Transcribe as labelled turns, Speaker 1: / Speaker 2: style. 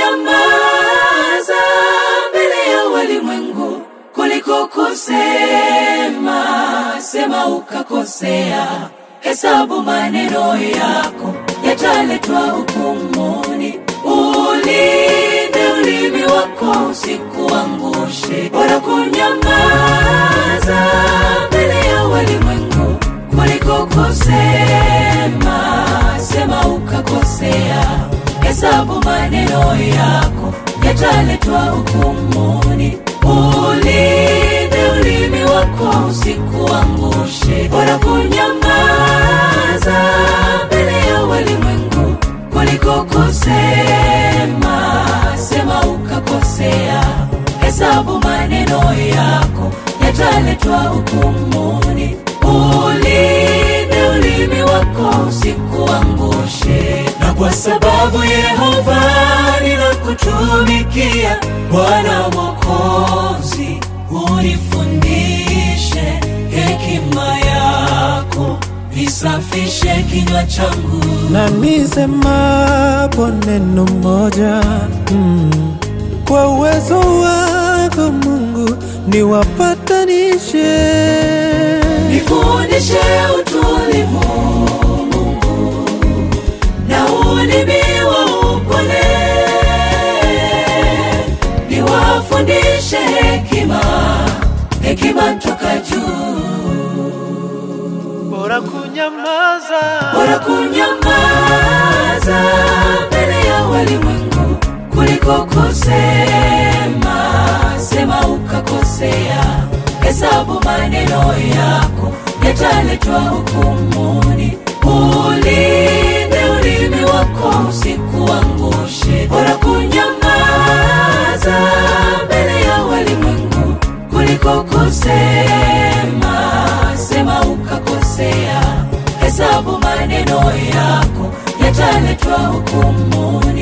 Speaker 1: kunyamaza mbele ya walimwengu kuliko kusema sema ukakosea hesabu maneno yako yataletwa hukumuni ulinde ulimi wako usikuangushe bora kunyamaza mbele ya walimwengu kuliko kusema sema ukakosea hesabu maneno yako yataletwa hukumuni ulinde ulimi wako usikuangushe bora kunyamaza mbele ya walimwengu kuliko kusema sema ukakosea hesabu maneno yako yataletwa hukumuni ulinde ulimi wako usikuangushe na kwa sababu yehova ninakutumikia bwana mwokozi unifundishe hekima yako isafishe kinywa changu
Speaker 2: na nisemapo neno moja mm, kwa uwezo wako Mungu niwapatanishe
Speaker 1: nifundishe utulivu Mungu na ulimi wa upole, niwafundishe hekima, hekima toka juu.
Speaker 2: bora kunyamaza
Speaker 1: Bora kunyamaza mbele ya walimwengu kuliko kusema, sema ukakosea, hesabu maneno yako yataletwa hukumuni. Ulinde ulimi wako usikuangushe. Bora kunyamaza mbele ya walimwengu kuliko kusema, sema ukakosea, hesabu maneno yako yataletwa hukumuni.